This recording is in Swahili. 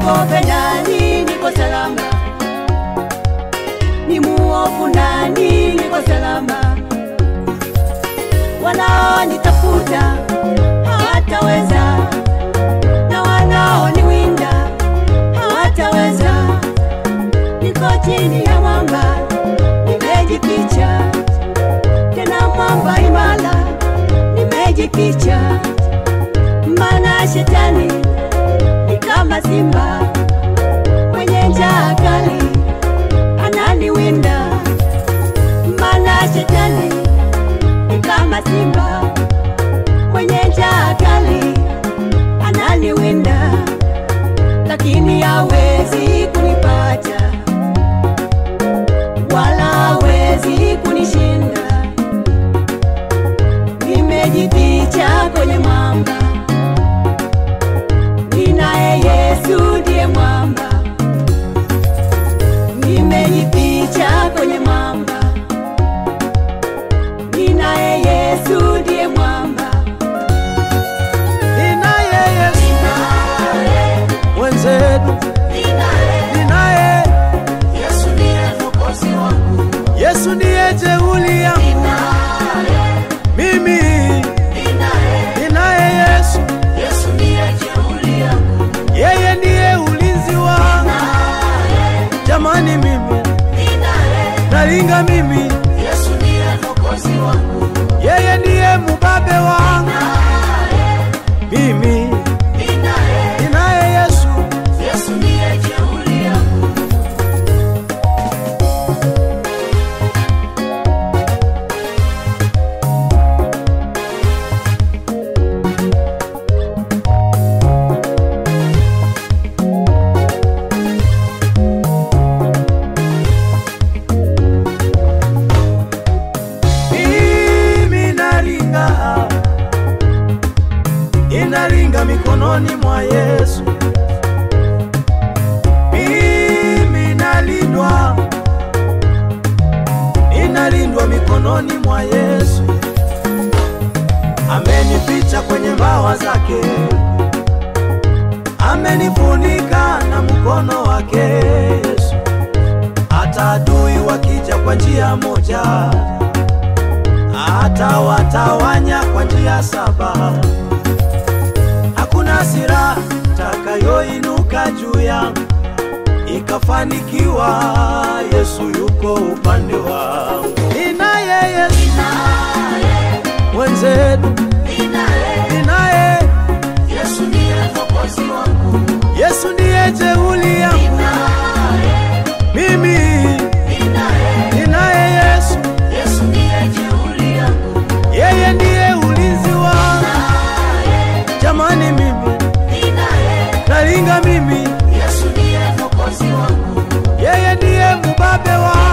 Nimwogope nani? Niko salama. Ni muovu nani? Niko salama. Wanaonitafuta hawataweza, na wanaoniwinda hawataweza. Niko chini ya mwamba, nimejificha tena mwamba imara, nimejificha maana shetani ni kama simba mwenye njaa kali ananiwinda, maana shetani ni kama simba mwenye njaa kali ananiwinda, lakini hawezi kunipata wala hawezi kunishinda. Nimejificha kwenye mwamba, ninaye Yesu ndiye mwamba. Nimejificha kwenye mwamba, ninaye Yesu ndiye mwamba. Ninaye Yesu mwenzetu, ninaye Yesu ndiye jeuli yangu mimi, ninaye Yesu, yeye ndiye ulinzi wangu. Jamani, mimi nalinga, mimi yeye ndiye mubabe wangu mimi, ninaye Yesu. mimi nalinga, inalinga mikononi mwa Yesu. Mimi nalindwa, inalindwa mikononi mwa Yesu. Amenificha kwenye mbawa zake, amenifunika na mkono wake Yesu. Hata adui wakija kwa njia moja hata watawanya kwa njia saba. Hakuna silaha takayoinuka juu yangu ikafanikiwa. Yesu yuko upande wangu, ninaye Yesu mwenzetu, ninaye Yesu ndiye jeuli yangu mimi, ninaye Yesu, yeye ndiye ulinzi wangu. Jamani, mimi nalinga, mimi yeye ndiye mubabe wangu.